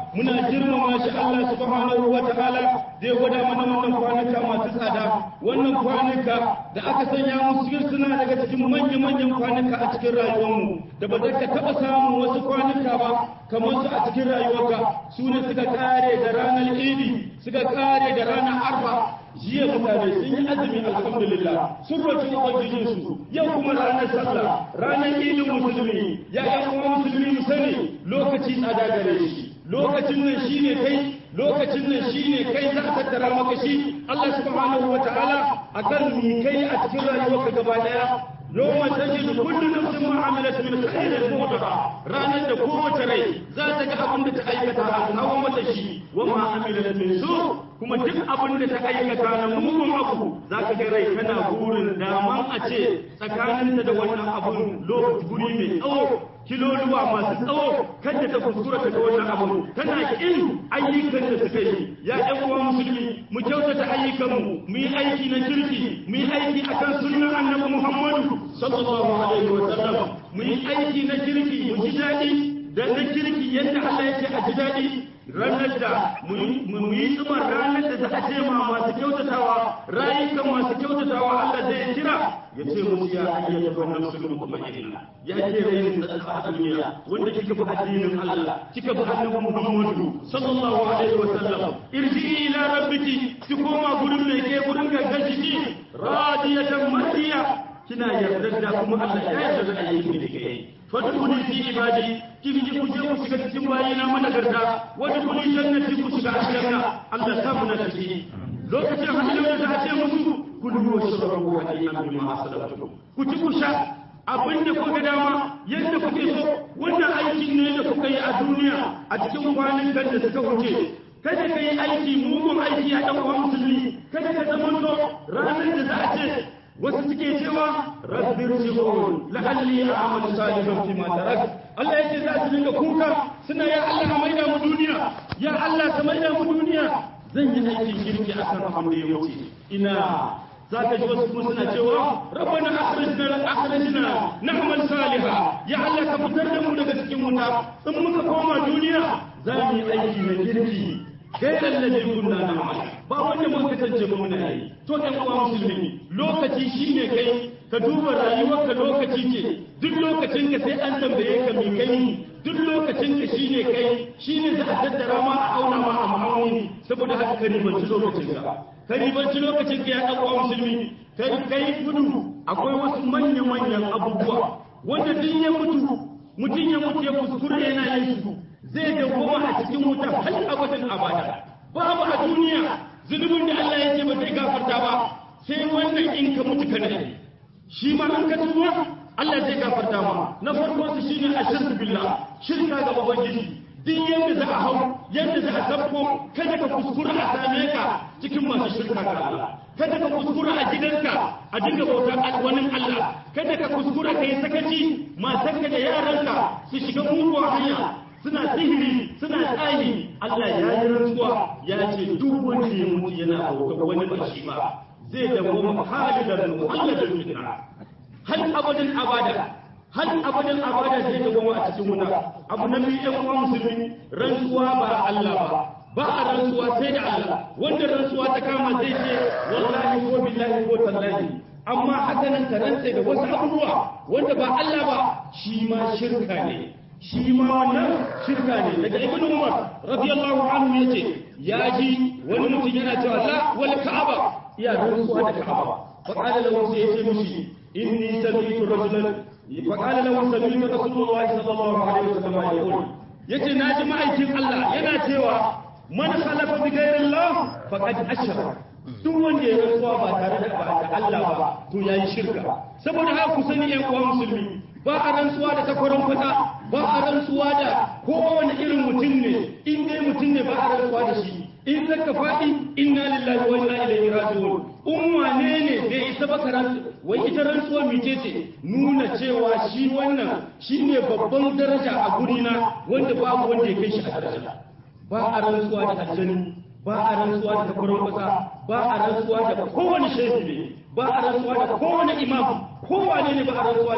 muna girmama shi Allah subhanahu wa ta'ala da ya gwada mana wannan kwanuka masu tsada wannan kwanuka da aka sanya musu suna daga cikin manya-manyan kwanuka a cikin rayuwarmu da ba za ka taɓa samun wasu kwanuka ba kamar su a cikin rayuwarka su ne suka kare da ranar idi suka kare da ranar arfa jiya mutane sun yi azumi alhamdulillah sun roki ubangijin su yau kuma ranar sallah ranar idin musulmi ya yan uwa musulmi mu sani lokaci tsada gare shi lokacin nan shine kai lokacin nan shine kai za a tattara maka shi Allah subhanahu wataala akan mi kai a cikin rayuwarka gaba daya يوم تجد كل نفس ما عملت من خير محضرا رانا da kowace rai za ta ga abin da ta aikata a kawo mata shi wa ma amilat min su kuma duk abin da ta aikata na mugun abu za ka ga rai tana burin daman a ce tsakaninta da wannan abun lokaci guri mai tsawo kiloluwa masu tsawo kada ta kuskura ta ga wannan abu tana kin ayyukan da suka yi ya ɗan uwa musulmi mu kyautata ayyukanmu mu yi aiki na kirki mu yi aiki akan sunnar annabi muhammadu sallallahu alaihi wa sallam mu yi aiki na kirki mu ji daɗi da na kirki yadda Allah ya ce a ji daɗi ranar da mu yi tsumar ranar da za a ce ma masu kyautatawa rayukan masu kyautatawa Allah zai kira ya ce musu ya ayyata wannan musulmi kuma ina ya ce rayin tsatsa a duniya wanda kika bi addinin Allah kika bi annabi Muhammadu sallallahu alaihi wa sallam irji ila rabbiki ki koma gurin mai ke gurin gangan jiki radiyatan mardiya kina yarda da kuma Allah ya yarda da ayyukan da kike yi fadkhuli fi ibadi kin ji ku je ku shiga cikin bayina managarta wani kuli jannati ku shiga aljanna Allah ta mu na ciki lokacin hajjin da ta ce musu kulu wa shrabu wa ayyamu bima asalatu ku ci ku sha abin da kuka dama yadda kuke so wannan aikin ne da kuka yi a duniya a cikin kwanan da suka wuce kada ka yi aiki mugun aiki a ɗan uwan musulmi kada ka zama ranar da za a ce wasu suke cewa rabbir ji'un la'alli a'malu salihan fi ma tarak Allah yake za su dinga kuka suna ya Allah ka maida mu duniya ya Allah ka maida mu duniya zan yi aikin kirki akan abin da ya wuce ina za ka ji wasu kuma suna cewa rabbana akhrijna akhrijna na'mal salihan ya Allah ka fitar da mu daga cikin wuta in muka koma duniya za mu yi aiki na kirki gairar ladin kunna na ba wanda mun kasance ba muna yi to ɗan uwa musulmi lokaci shine kai ka duba rayuwarka lokaci ce duk lokacin ka sai an tambaye ka me kai duk lokacin ka shine kai shine za a tattara ma a auna ma a ma'auni saboda haka ka ribanci lokacin ka ka ribanci lokacin ka ya ɗan uwa musulmi kai kai gudu akwai wasu manya manyan abubuwa wanda duk ya mutu mutum ya mutu ya kuskure yana yin su zai dawoma a cikin wutar har abadan abada babu a duniya zunubin da Allah ya ce ba zai gafarta ba sai wannan in ka mutu kana yi shi ma an ka tuba Allah zai gafarta ma na farko su shine ashirku billah shirka ga ubangiji duk yadda za a hau yadda za a sabko kada ka kuskura a same ka cikin masu shirka ga Allah kada ka kuskura a gidanka a dinga bautar wani Allah kada ka kuskura ka yi sakaci matanka da yaranka su shiga muguwar hanya suna sihiri suna tsayi Allah ya yi rantsuwa ya ce duk wanda ya mutu yana bautar wani ba shi ba zai dawo halidan muhalladan fitna hal abadan abada hal abadan abada zai dawo a cikin wuta abu na biyu ɗan uwa musulmi rantsuwa ba Allah ba ba a rantsuwa sai da Allah wanda rantsuwa ta kama zai ce wallahi ko billahi ko tallahi amma haka nan ka rantse da wasu abubuwa wanda ba Allah ba shi ma shirka ne shi ma wannan shirka ne daga ibn umar radiyallahu anhu yace ya ji wani mutum yana cewa la wal ka'aba ya rantsuwa da ka'aba fa qala lahu sai yace mishi inni sami'tu rajulan fa qala lahu sami'tu rasulullahi sallallahu alaihi wasallam yaqul yace naji ma'aikin Allah yana cewa man khalafa bi ghayri Allah faqad ashraka duk wanda ya rantsuwa ba tare da Allah ba to yayi shirka saboda haka ku sani ƴan uwa musulmi ba a rantsuwa da takwaron kwata ba a rantsuwa da kowane irin mutum ne in dai mutum ne ba a rantsuwa da shi in zaka faɗi inna lillahi wa inna ilaihi raji'un in wane ne bai isa ba ka wai ita rantsuwa mice ce nuna cewa shi wannan shine babban daraja a gurina wanda babu wanda ya kai shi a daraja ba a rantsuwa da aljani ba a rantsuwa da takwaron kwata ba a rantsuwa da kowane shehu ne ba a rantsuwa da kowane imam kowane ne ba a rantsuwa da shi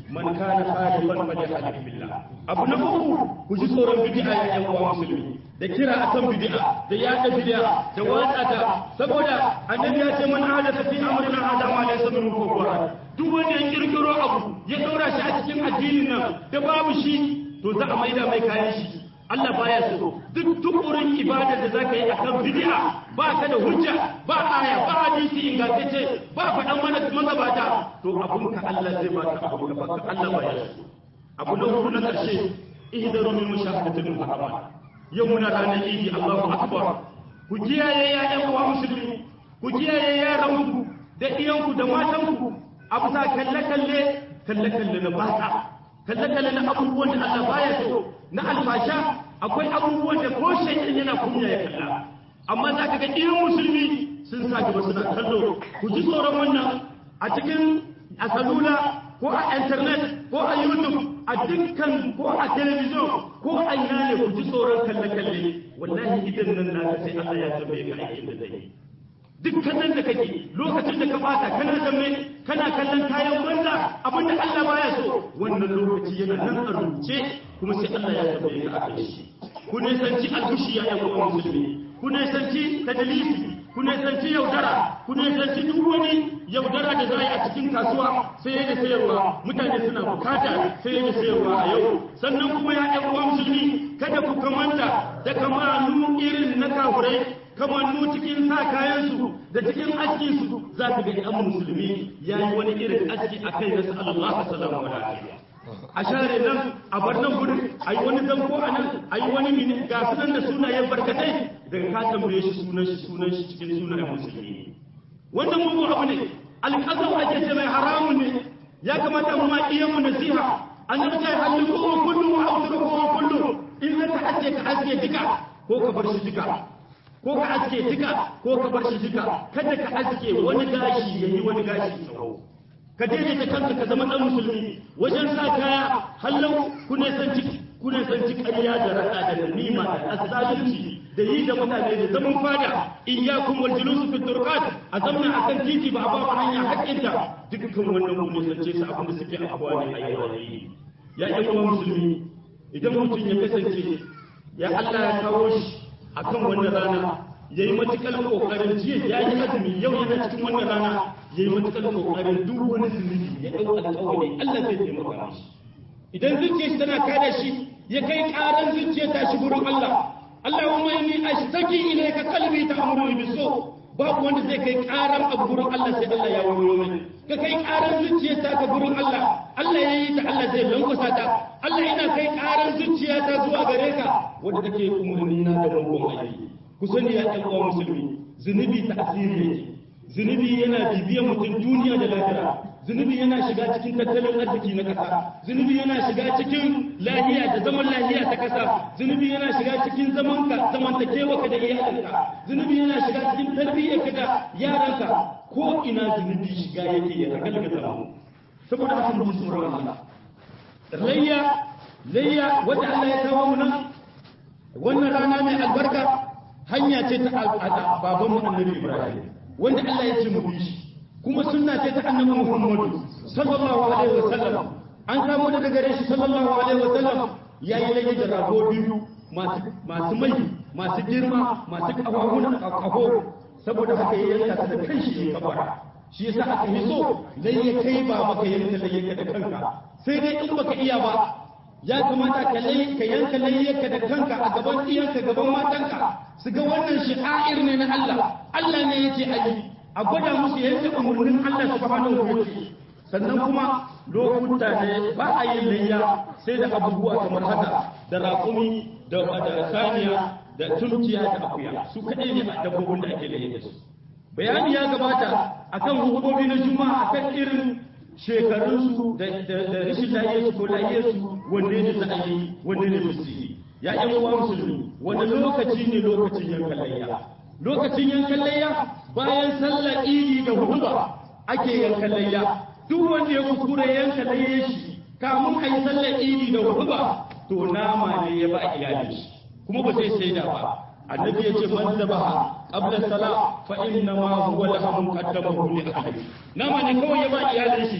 man kana khalifan falyahlif billah abu na uku ku ji tsoron bid'a ya yan uwa musulmi da kira akan bid'a da yada bid'a da watsa ta saboda annabi ya ce man hadatha fi amrina hada ma laysa min kufra duk wanda ya kirkiro abu ya daura shi a cikin addinin nan da babu shi to za a maida mai kayan shi Allah baya so duk tukurin ibada da zaka yi akan bid'a ba ka da hujja ba aya ba hadisi ingantacce ba faɗan mana magabata to abun ka Allah zai ba ka abu ka Allah baya so abu na hudu na karshe ihdaru min mushahadatil muharramat yau muna ranar idi Allahu akbar ku kiyaye ya ƴan uwa musulmi ku kiyaye yaranku da iyanku da matanku a bisa kalle kalle kalle kalle na bata kalle kalle na abubuwan da Allah baya so na alfasha akwai abubuwan da ko shaytan yana kunya ya kalla amma za ka ga iyan musulmi sun sa gaba suna kallo ku ji tsoron wannan a cikin a salula ko a internet ko a youtube a dukkan ko a television ko a ina ne ku ji tsoron kalle-kalle wallahi idan nan na sai Allah ya tambaye ka aikin da zai duk kallon da kake lokacin da ka bata kana zamme kana kallon kayan banza abinda Allah baya so wannan lokaci yana nan a rubuce kuma sai Allah ya tambaye ka akai shi ku ne sanci albushi ya yan uwan musulmi ku ne sanci tadlisi ku ne sanci yaudara ku ne sanci duk wani yaudara da za a yi a cikin kasuwa sai da sayarwa mutane suna bukata sai da sayarwa a yau sannan kuma ya ɗan uwa musulmi kada ku kamanta da kamanu irin na kafurai kamannu cikin sa kayansu da cikin askinsu za ka ga ɗan musulmi ya yi wani irin aski a kai na sallallahu alaihi wa a share nan a bar nan gudun a yi wani zanko a nan a yi wani mini ga sunan da sunayen barkatai daga ka tambaye shi sunan shi sunan shi cikin sunayen musulmi wannan mugu abu ne alƙasar ake ce mai haramun ne ya kamata mu ma iya mu nasiha annabi ta halin ko kullu wa ausru ko kullu in ka aske ka aske duka ko ka bar shi duka ko ka aske duka ko ka bar shi duka kada ka aske wani gashi yayi wani gashi tsawo ka daidaita kanka ka zama dan musulmi wajen sa kaya hallau ku ne san ciki ku ne san ciki ƙarya da rada da nima da azzalunci da yi da mutane da zaman fada iyyakum wal julus fi turqat a zamna akan titi ba a ba hanya haƙƙinta dukkan wannan mu ne sace su abin da suke abuwa ne a yau ya ɗan uwan musulmi idan mutum ya kasance ya Allah ya kawo shi akan wannan rana yayi matukar kokarin jiya ya yi azumi yau yana cikin wannan rana yayi matukar kokarin duk wani zunubi ya dau alƙawari Allah zai taimaka mishi idan zuciyar shi tana kada shi ya kai ƙaran zuciyar ta shi gurin Allah Allahumma inni ashtaki ilayka qalbi ta'muru bisu babu wanda zai kai ƙaran abu gurin Allah sai Allah ya wayo mai ka kai ƙaran zuciyar ta ka gurin Allah Allah ya yi ta Allah zai lankwasa ta Allah yana kai ƙaran zuciya ta zuwa gare ka wanda take umarni na da mugun aiki ku sani ya ɗan uwa musulmi zunubi ta asiri yake zunubi yana bibiyan mutum duniya da lafiya zunubi yana shiga cikin tattalin arziki na ƙasa zunubi yana shiga cikin lahiya da zaman lahiya ta ƙasa zunubi yana shiga cikin zaman ka zamantakewa ka da iyalinka zunubi yana shiga cikin tarbiyyar ka da yaranka ko ina zunubi shiga yake ya ragalgata mu saboda haka mu tsoron Allah layya layya wanda Allah ya kawo mu nan wannan rana mai albarka hanya ce ta baban mu annabi Ibrahim wanda Allah ya ce mu bi shi kuma sunna ce ta annabi Muhammadu sallallahu alaihi wasallam an samu daga gare shi sallallahu alaihi wasallam yayi layya da rago biyu masu masu mai masu girma masu kafafun kafo saboda haka ya yanka ta da kanshi ya kabara shi yasa aka yi so layya kai ba maka yanka layya da kanka sai dai in baka iya ba ya kamata ka ka yanka layyarka da kanka a gaban iyanka gaban matanka su ga wannan shi'air ne na Allah Allah ne yake a yi a gwada musu yadda umarnin Allah subhanahu wa ta'ala sannan kuma lokuta ne ba a yin layya sai da abubuwa kamar haka da raƙumi da saniya da tunkiya da akuya su kaɗai ne a dabbobin da ake layya da su bayani ya gabata akan hukumomi na juma'a akan irin shekarunsu da rashin lahiyarsu ko lahiyarsu wanne ne za a yi wanne ne musu yi ya yan uwa musulmi wani lokaci ne lokacin yankan layya lokacin yankan layya bayan sallar idi da huduba ake yankan layya duk wanda ya kuskure yanka layya shi kamun a yi sallar idi da huduba to nama ne ya ba iyalin shi kuma ba zai shaida ba annabi ya ce man zabaha qabla salat fa inna ma huwa lahum qaddamahu li ahli nama ne kawai ya ba iyalin shi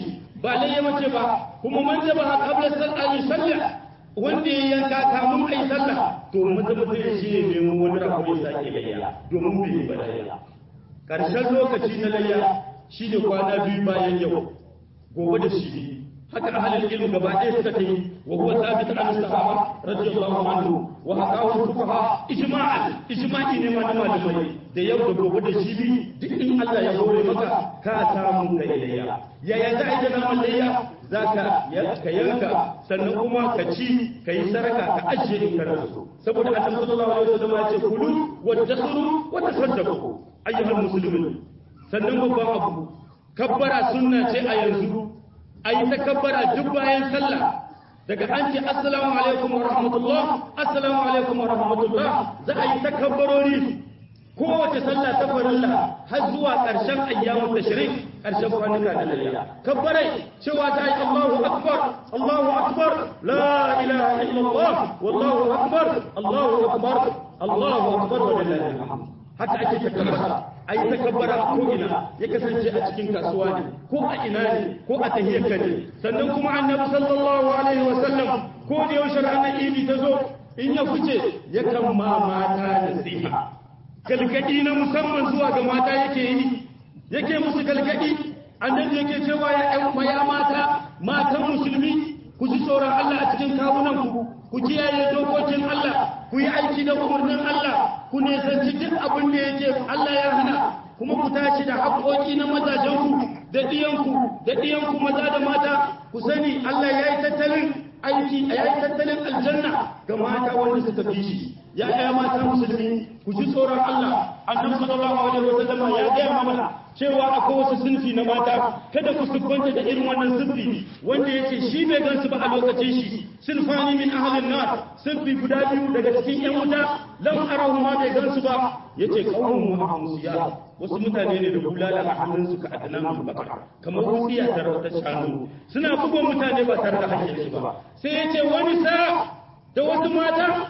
ba layya mace ba kuma man zaba ha qabla sallah sallah wanda ya yanka kamun ai sallah to maza maza ya shi ne nemo wani rako ya sake layya domin bai yi ba layya karshen lokaci na layya shi ne kwana biyu bayan yau gobe da shi haka ahalin ilmi gaba ɗaya suka ta yi wa huwa sabit an sahaba radiyallahu anhu wa hakahu fuqaha ijma'an ijma'i ne ma na malamai da yau da gobe da shi bi duk in Allah ya hore maka ka samu kai layya yaya za a yi da naman layya za ka ka yanka sannan kuma ka ci ka yi saraka ka ajiye in kana so saboda annabi sallallahu alaihi wasallam ya ce kulu wa tasuru wa tasaddaqu ayyuhal muslimin sannan babban abu kabbara sunna ce a yanzu a yi ta kabbara duk bayan sallah daga an ce assalamu alaikum wa rahmatullah assalamu alaikum wa rahmatullah za a yi ta kabbarori kowace sallah ta farilla har zuwa ƙarshen ayyamun tashrik ƙarshen kwanuka da layya kabbarai cewa ta yi Allahu akbar Allahu akbar la ilaha illallah wallahu akbar Allahu akbar Allahu akbar wa lillahi alhamd haka ake takabbara a yi takabbara a ko'ina ya kasance a cikin kasuwa ne ko a ina ne ko a tahiyyarka ne sannan kuma annabi sallallahu alaihi wasallam ko da yaushe ranar idi ta zo in ya fice yakan ma mata nasiha galgadi na musamman zuwa ga mata yake yi yake musu galgadi annabi yake cewa ya ƴan ya mata matan musulmi ku ji tsoron Allah a cikin kawunan ku ku kiyaye dokokin Allah ku yi aiki da umarnin Allah ku nisanci duk abin da yake Allah ya hana kuma ku tashi da haƙoƙi na mazajenku da ɗiyanku da ɗiyanku maza da mata ku sani Allah ya yi tattalin aiki a yi tattalin aljanna ga mata wanda suka fi shi ya ɗaya mata musulmi ku ji tsoron Allah annabi sallallahu alaihi wasallam ya gaya mana cewa akwai wasu sinfi na mata kada ku siffanta da irin wannan sinfi wanda yake shi bai gansu ba a lokacin shi sinfani min ahlin nar sinfi guda biyu daga cikin yan wuta lam arahu ma bai gansu ba yace qaumun muhammadiyya wasu mutane ne da bulala a hannunsu ka adnan bakar kamar wutsiya ta rawar shanu suna bugun mutane ba tare da hakkin ba sai yace wani sa da wasu mata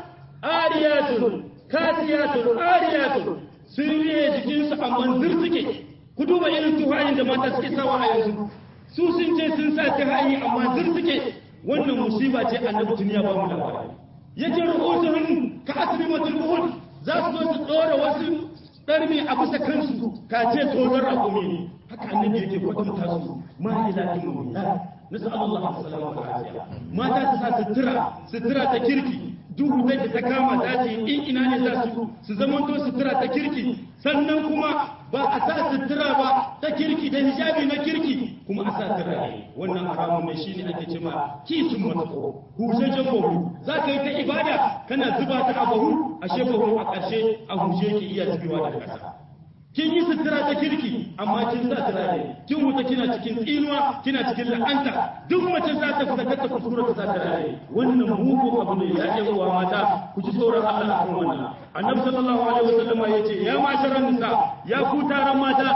ariyatun kasiyatun ariyatun sun riye jikinsu amma zirtike ku duba irin tuhayin da mata suke sawa a yanzu su sun ce sun sa tuhayi amma zirtike wannan musiba ce annabi duniya ba mu labari yake ru'usuhum ka asbi matul za su zo su dora wasu ɗarmi a bisa kansu ka ce tozon rakumi ne haka annabi yake kwatanta su ma ila ilmi la nasu Allah sallallahu alaihi mata su sa sutura sutura ta kirki duhu da ta kama daji in ina ne za su su zamanto sutura ta kirki sannan kuma ba a sa sutura ba ta kirki da hijabi na kirki kuma a sa turare wannan haramun ne shine ake cewa kisun matako hushejen bahu za ka yi ta ibada kana zuba ta a bahu ashe bahu a ƙarshe a hushe ki iya zubewa da ƙasa kin yi sutura ta kirki amma kin sa turare kin wuta kina cikin tsinuwa kina cikin la'anta duk mace za ta fita ta kuskura ta sa turare wannan mugu abu ne ya yi wa mata ku ji tsoron Allah a kan wannan annabi sallallahu alaihi wasallam ya ce ya masharan nisa ya ku taron mata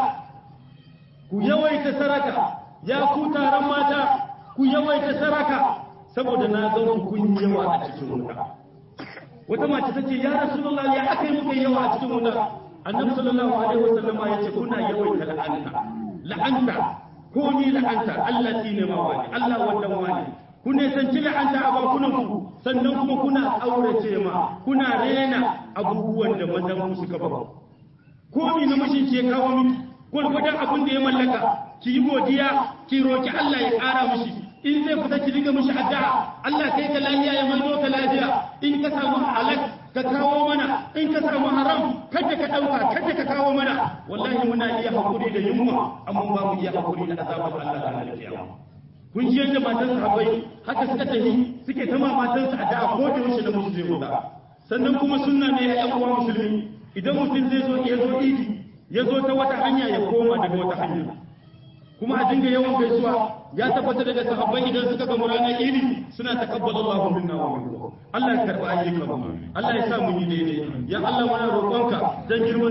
ku yawaita saraka ya ku taron mata ku yawaita saraka saboda na ga ku kun yawa a cikin wuta wata mace ta ce ya rasulullahi ya aka yi muka yawa a cikin wuta annabi sallallahu alaihi wasallama ya ce kuna yawaita la'anta la'anta ko ni la'anta Allah ne ma wani Allah wannan wani ku ne sanci la'anta a bakunan ku sannan kuma kuna aurace ma kuna rena abubuwan da mazan ku suka ba ko ni na mashin ke kawo miki gwargwadon abin da ya mallaka ki yi godiya ki roki Allah ya ƙara mishi in zai fita ki riga mishi addu'a Allah kai ka lafiya ya maido ka lafiya in ka samu halak ka kawo mana in ka samu haram kada ka dauka kada ka kawo mana wallahi muna iya hakuri da yunwa amma ba mu iya hakuri da azabar Allah da lafiya kun ji yadda matan sahabbai haka suka tafi suke ta ma matan su addu'a ko da yaushe da musu zai wuta sannan kuma sunna ne ya yan uwa musulmi idan mutum zai zo ya zo idi ya zo ta wata hanya ya koma daga wata hanya kuma a dinga yawan gaisuwa ya tabbata daga sahabbai idan suka ga ranar idi suna takabbala Allahu minna wa minkum Allah ya karba ayyukan mu Allah ya sa mu yi daidai ya Allah muna roƙonka dan girman